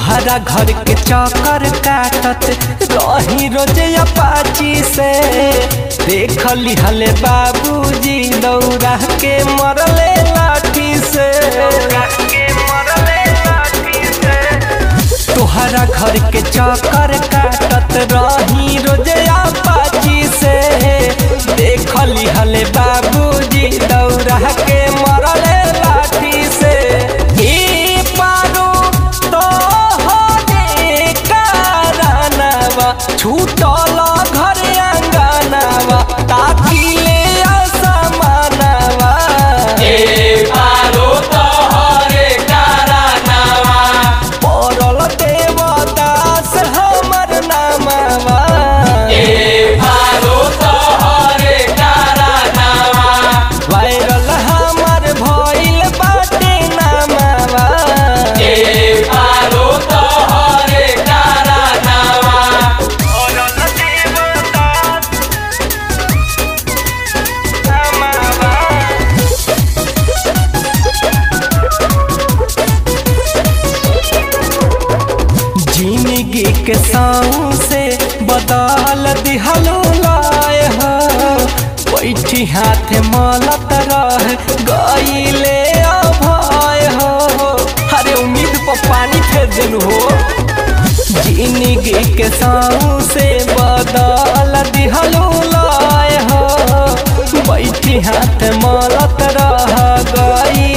तोहरा घर के चक्कर काटत रही रोजे अपाची से देख लिहले बाबूजी दौड़ा के मरले लाठी से तोहरा घर के चक्कर काटत रही रोजे अपाची से देख लिहले बाबूजी दौड़ा के मरले लाठी से ई पारो तोहरे कारनावा छूटल घर अंगनावा ताकि ले असमानवा पड़ल देवदास हमर नामवा वायरल हमर भइल बाटे नामवा पड़ल देवदास नामवा जिंदगी के साऊ से बदल दिहलो लाए हो बैठी हाथ मलत रह गईले अभय हो अरे उम्मीद पर पानी फेर दिलू हो जिंदगी के साऊ से बदल दिहलो लाए हो बैठी हाथ मलत रह गई